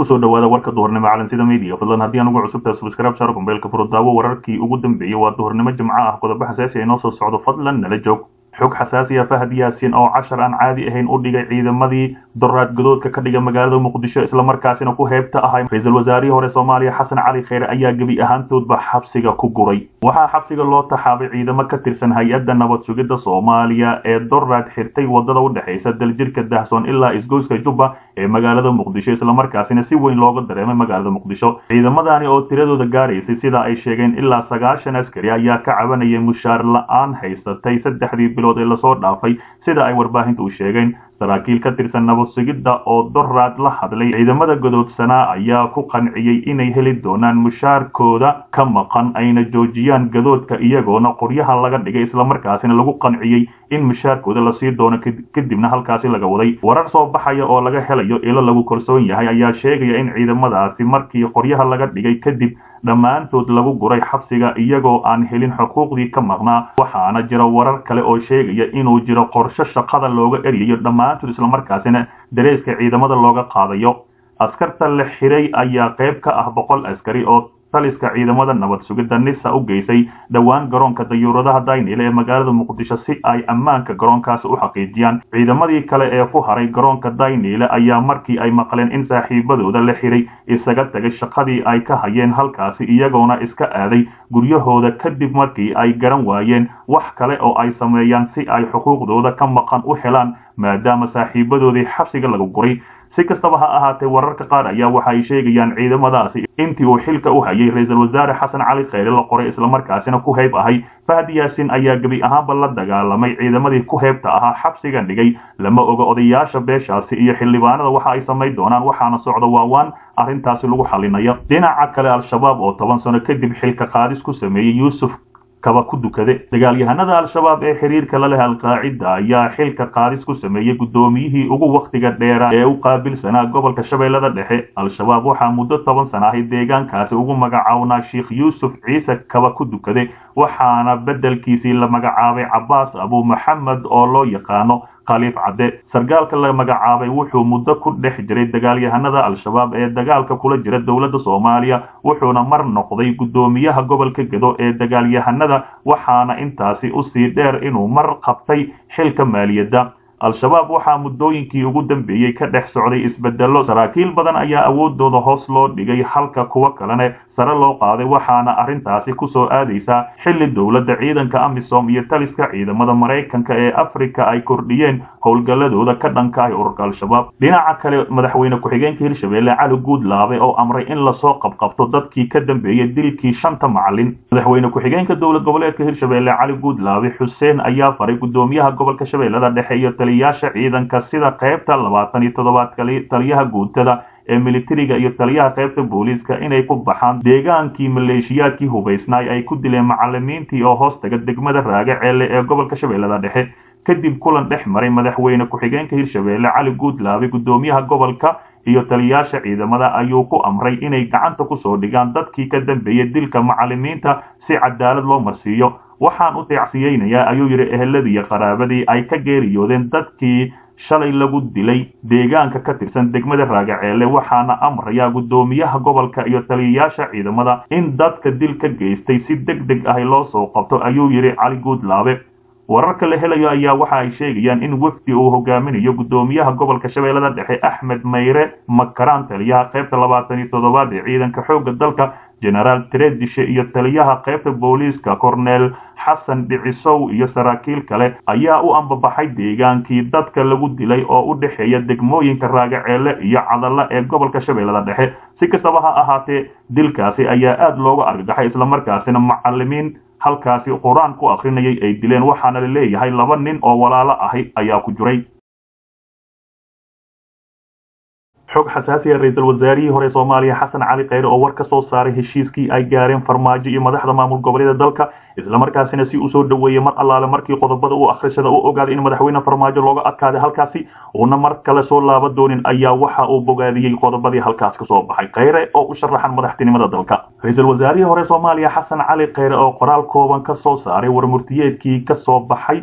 kusoo dhawaada warka duhurnimo calansida media fadlan haddii aan ugu cusubtahay subscribe saar kumbeelka furo daawo wararkii ugu dambeeyey waa duhurnimo jimco ah qodobo xasaasi ay noo soo socdo fadlan nala joog xog xasaasi ah fahad yaasin oo cashar aan caadi ahayn u dhigay ciidamadii doraad gadoodka ka dhiga magaalada muqdisho islamarkaasina ku heebta ahay ra-iisul wasaarihii hore soomaaliya xasan cali kheyre ayaa gebi ahaantoodba xabsiga ku guray waxaa xabsiga loo taxaabay ciidamo ka tirsan hay-adda nabad sugidda soomaaliya ee doraad xirtay wadada u dhexaysa daljirka dahsoon ilaa isgoyska jubba ee magaalada muqdisho islamarkaasina si weyn looga dareemay magaalada muqdisho ciidamadani oo tiradooda gaaraysay sida ay sheegeen ilaa sagaashan askari ayaa ka cabanayay mushaar la-aan haysatay saddexdii bilood ee lasoo dhaafay sida ay warbaahinta u sheegeen saraakiil ka tirsan nabad sugidda oo doraad la hadlay ciidamada godoodsanaa ayaa ku qanciyey inay heli doonaan mushaarkooda ka maqan ayna joojiyaan gadoodka iyagoona qoryaha laga dhigay islamarkaasina lagu qanciyey in mushaarkooda lasii doono kadibna halkaasi laga waday warar soo baxaya oo laga helayo ilo lagu kalsoon yahay ayaa sheegaya in ciidamadaasi markii qoryaha laga dhigay kadib dhammaantood lagu guray xabsiga iyagoo aan helin xuquuqdii ka maqnaa waxaana jira warar kale oo sheegaya inuu jiro qorsho shaqada looga eryayo dhammaantood islamarkaasina dareeska ciidamada looga qaadayo askarta la xiray ayaa qayb ka ah boqol askari oo taliska ciidamada nabad sugidda nisa u geysay dhowaan garoonka dayuuradaha daynile ee magaalada muqdisho si ay ammaanka garoonkaasi u xaqiijiyaan ciidamadii kale ee ku haray garoonka daynile ayaa markii ay maqleen in saaxiibadooda la xiray isaga tagay shaqadii ay ka hayeen halkaasi iyagoona iska aaday guryahooda kadib markii ay garan waayeen wax kale oo ay sameeyaan si ay xuquuqdooda ka maqan u helaan maadaama saaxiibadoodii xabsiga lagu guray si kastaba ha ahaatee wararka qaar ayaa waxa ay sheegayaan ciidamadaasi intii uu xilka u hayay ra-iisul wasaare xasan cali kheyre la qoray islamarkaasina ku heyb ahay fahad yaasin ayaa gebi ahaanba la dagaalamay ciidamadii ku heybta ahaa xabsiga dhigay lama oga odayaasha beeshaasi iyo xildhibaanada waxa ay samayn doonaan waxaana socda waawaan arrintaasi lagu xalinayo dhinaca kale al-shabaab oo toban sano kadib xilka qaadis ku sameeyey yuusuf kaba ku dukade dagaalyahanada al-shabaab ee xiriirka la leh alqaacida ayaa xilka qaadis ku sameeyey guddoomiyihii ugu wakhtiga dheera ee u qaabilsanaa gobolka shabeellada dhexe al-shabaab waxaa muddo toban sana ahay deegaankaasi ugu magacawnaa sheikh yuusuf ciise kaba ku dukade waxaana beddelkiisii la magacaabay cabaas abu maxamed oo loo yaqaano khaliif cadde sargaalka la magacaabay wuxuu muddo ku dhex jiray dagaalyahanada al-shabaab ee dagaalka kula jira dowladda soomaaliya wuxuuna mar noqday guddoomiyaha gobolka gedo ee dagaalyahanada waxaana intaasi usii dheer inuu mar qabtay xilka maaliyadda al-shabaab waxaa muddooyinkii ugu dambeeyey ka dhex socday isbedello saraakiil badan ayaa awoodooda hoos loo dhigay halka kuwa kalene sare loo qaaday waxaana arrintaasi kusoo aadaysaa xilli dowladda ciidanka amisom iyo taliska ciidamada maraykanka ee afrika ay kordhiyeen howlgalladooda ka dhanka ah ururka al-shabaab dhinaca kale madaxweyne ku-xigeenka hirshabeelle cali guudlaabe oo amray in lasoo qabqabto dadkii ka dambeeyey dilkii shanta macalin madaxweyne ku-xigeenka dowlad goboleedka hirshabeelle cali guudlaabe xuseen ayaa faray guddoomiyaha gobolka shabeellada dhexe iyo yaasha ciidanka sida qaybta labaatan iyo toddobaad taliyaha guutada ee militariga iyo taliyaha qaybta booliiska inay ku baxaan deegaankii maleeshiyaadkii hubaysnaay ay ku dileen macalimiintii oo hoos taga degmada raagaceelle ee gobolka shabeellada dhexe kadib kulan dhex maray madaxweyne ku-xigeenka hirshabeelle cali guudlaabe guddoomiyaha gobolka iyo taliyaasha ciidamada ayuu ku amray inay gacanta kusoo dhigaan dadkii ka dambeeyey dilka macalimiinta si cadaalad loo marsiiyo waxaan u deecsiyeynayaa ayuu yidhi eheladii iyo qaraabadii ay ka geeriyoodeen dadkii shalay lagu dilay deegaanka ka tirsan degmada raagaceelle waxaana amrayaa guddoomiyaha gobolka iyo taliyayaasha ciidamada in dadka dil ka geystay si deg deg ah loo soo qabto ayuu yidhi cali guudlaabe wararka la helayo ayaa waxa ay sheegayaan in wefdi uu hogaaminayo guddoomiyaha gobolka shabeellada dhexe axmed mayre makaraan taliyaha qaybta labaatan iyo toddobaad ee ciidanka xoogga dalka genaraal tredishe iyo taliyaha qaybta booliiska corneel xasan dhicisow iyo saraakiil kale ayaa u ambabaxay deegaankii dadka lagu dilay oo u dhexeeya degmooyinka raagaceelle iyo cadalla ee gobolka shabeellada dhexe si kastaba ha ahaatee dilkaasi ayaa aad looga argagaxay islamarkaasina macalimiin halkaasi qur-aan ku akrinayay ay dileen waxaana la leeyahay laba nin oo walaalo ahi ayaa ku jiray xog xasaasiya ra-iisul wasaarihii hore soomaaliya xasan cali kheyre oo war ka soo saaray heshiiskii ay gaareen farmaajo iyo madaxda maamul goboleeda dalka islamarkaasina si usoo dhoweeyey mar allaale markii qodobada u akhrisada u ogaaday in madaxweyne farmaajo looga adkaaday halkaasi uuna mar kale soo laaba doonin ayaa waxa uu bogaadiyey qodobadii halkaas ka soo baxay kheyre oo u sharaxan madaxtinimada dalka ra-iisul wasaarihii hore soomaaliya xasan cali kheyre oo qoraal kooban ka soo saaray warmurtiyeedkii ka soo baxay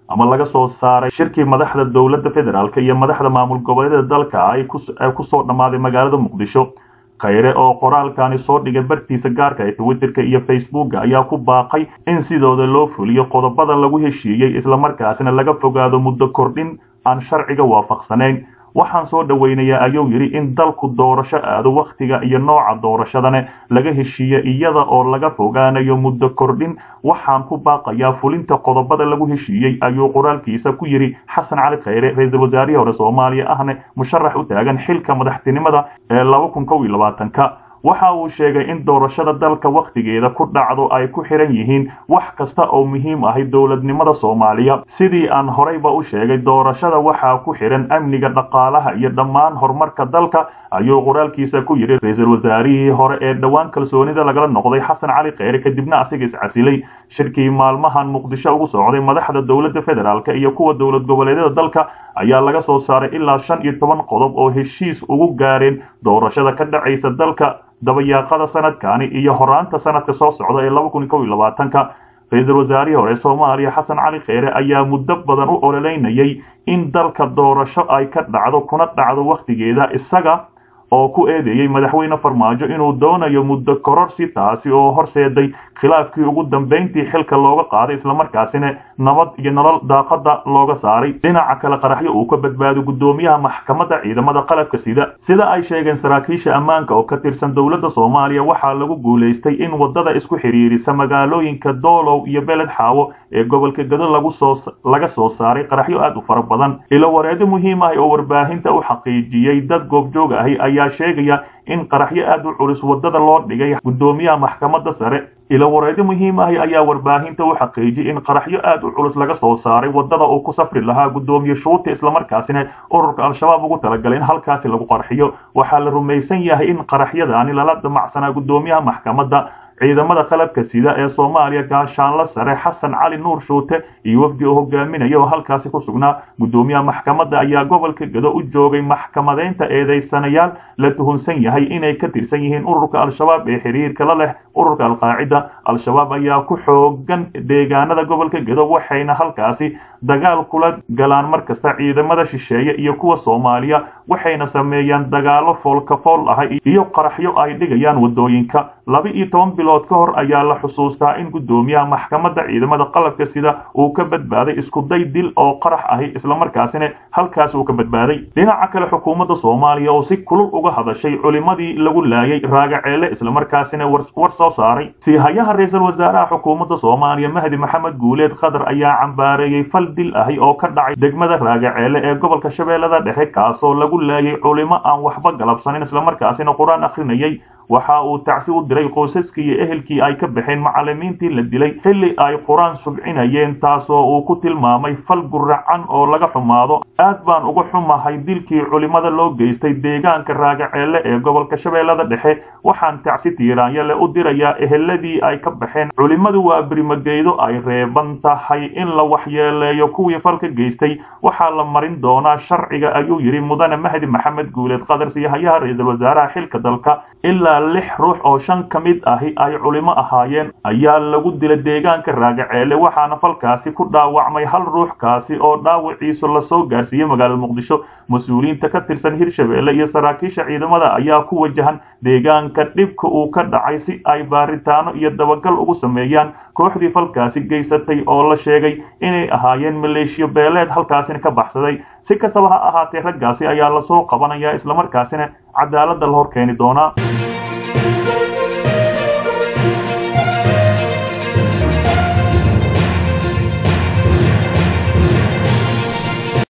ama laga soo saaray shirkii madaxda dowladda federaalk iyo madaxda maamul goboleedyada dalka ay kusoo dhammaaday magaalada muqdisho khayre oo qoraalkani soo dhigay bartiisa gaarka ee twitterka iyo facebooka ayaa ku baaqay in sidooda loo fuliyo qodobada lagu heshiiyey islamarkaasina laga fogaado muddo kordhin aan sharciga waafaqsanayn waxaan soo dhoweynayaa ayuu yidhi in dalku doorasho aado wakhtiga iyo nooca doorashadane laga heshiiye iyada oo laga fogaanayo muddo kordhin waxaan ku baaqayaa fulinta qodobada lagu heshiiyey ayuu qoraalkiisa ku yidhi xasan cali khayre ra-iisul wasaarihii hore soomaaliya ahne musharax u taagan xilka madaxtinimada ee laba kun kow iyo labaatanka waxa uu sheegay in doorashada dalka wakhtigeeda ku dhacdo ay ku xiran yihiin wax kasta oo muhiim ahi dowladnimada soomaaliya sidii aan horeyba u sheegay doorashada waxaa ku xiran amniga dhaqaalaha iyo dhammaan horumarka dalka ayuu qoraalkiisa ku yidhi ra-iisul wasaarihii hore ee dhowaan kalsoonida lagala noqday xasan cali kheyre kadibna asiga iscasilay shirkii maalmahan muqdisho ugu socday madaxda dowladda federaalk iyo kuwa dowlad goboleedyada dalka ayaa laga soo saaray ilaa shan iyo toban qodob oo heshiis ugu gaareen doorashada ka dhacaysa dalka dabayaaqada sanadkani iyo horaanta sanadka soo socda ee laba kun kow iyo labaatanka ra-iisul wasaarihii hore soomaaliya xasan cali kheyre ayaa muddo badan u ololeynayay in dalka doorasho ay ka dhacdo kuna dhacdo wakhtigeeda isaga oo ku eedeeyey madaxweyne farmaajo inuu doonayo muddo kororsi taasi oo horseeday khilaafkii ugu dambayntii xilka looga qaaday islamarkaasina nabad iyo nolol daaqada looga saaray dhinaca kale qaraxyo uu ka badbaado guddoomiyaha maxkamadda ciidamada qalabka sida sida ay sheegeen saraakiisha ammaanka oo ka tirsan dowladda soomaaliya waxaa lagu guulaystay in wadada isku xidhiirisa magaalooyinka doolow iyo beled xaawo ee gobolka gado lagu soo laga soo saaray qaraxyo aad u fara badan ilo wareedo muhiim ah oo warbaahinta u xaqiijiyey dad goobjoog ahi ayaa sheegaya in qaraxyo aad u culus wadada loo dhigay guddoomiyaha maxkamadda sare ilo wareedo muhiim ahi ayaa warbaahinta u xaqiijiyey in qaraxyo aad u culus laga soo saaray wadada uu ku safri lahaa guddoomiye shuuta islamarkaasina ururka al-shabaab ugu talagalay in halkaasi lagu qarxiyo waxaa la rumaysan yahay in qaraxyadaani lala damacsanaa guddoomiyaha maxkamadda ciidamada qalabka sida ee soomaaliya gaashaanla sare xasan cali nuur shuute iyo wafdi oo hogaaminaya oo halkaasi ku sugnaa guddoomiyaha maxkamadda ayaa gobolka gado u joogay maxkamadeynta eedeysanayaal la tuhunsan yahay inay ka tirsan yihiin ururka al-shabaab ee xiriirka la leh ururka alqaacida al-shabaab ayaa ku xoogan deegaanada gobolka gado waxayna halkaasi dagaal kula galaan mar kasta ciidamada shisheeye iyo kuwa soomaaliya waxayna sameeyaan dagaalo foolkafool ah iyo qaraxyo ay dhigayaan wadooyinka laba iyo toban bilood ka hor ayaa la xusuustaa in guddoomiyaha maxkamadda ciidamada qalabka sida uu ka badbaaday iskuday dil oo qarax ahi islamarkaasina halkaas uu ka badbaaday dhinaca kale xukuumadda soomaaliya oo si kulul uga hadashay culimadii lagu laayay raagaceele islamarkaasina war soo saaray siihayaha ra-iisul wasaaraha xukuumadda soomaaliya mahdi maxamed guuleed qatar ayaa cambaareeyey fal dil ahi oo ka dhacay degmada raagaceele ee gobolka shabeellada dhexe kaasoo lagu laayay culimo aan waxba galabsanin islamarkaasina qur-aan akhrinayay waxa uu tacsi u diray qoysaskii iyo ehelkii ay ka baxeen macallimiintii la dilay xilli ay qur-aan subcinayeen taasoo uu ku tilmaamay fal guracan oo laga xumaado aad baan uga xumahay dilkii culimada loo geystay deegaanka raagaceelle ee gobolka shabeellada dhexe waxaan tacsi tiiraanyale u dirayaa eheladii ay ka baxeen culimmadu waa birimageydo ay reeban tahay in la waxyeeleeyo kuwii falka geystay waxaa la marin doonaa sharciga ayuu yidhi mudane mahdi maxamed guuleed qadar siihayaha ra-iisul wasaaraha xilka dalka ilaa lix ruux oo shan ka mid ahi ay culimo ahaayeen ayaa lagu dila deegaanka raagaceele waxaana falkaasi ku dhaawacmay hal ruux kaasi oo dhaawiciisu lasoo gaarsiiyey magaalada muqdisho mas-uuliyiinta ka tirsan hirshabeelle iyo saraakiisha ciidamada ayaa ku wajahan deegaanka dhibka uu ka dhacay si ay baaritaano iyo dabagal ugu sameeyaan kooxdii falkaasi geysatay oo la sheegay inay ahaayeen maleeshiyo beeleed halkaasina ka baxsaday si kastaba ha ahaatee raggaasi ayaa lasoo qabanayaa islamarkaasina cadaaladda la hor keeni doonaa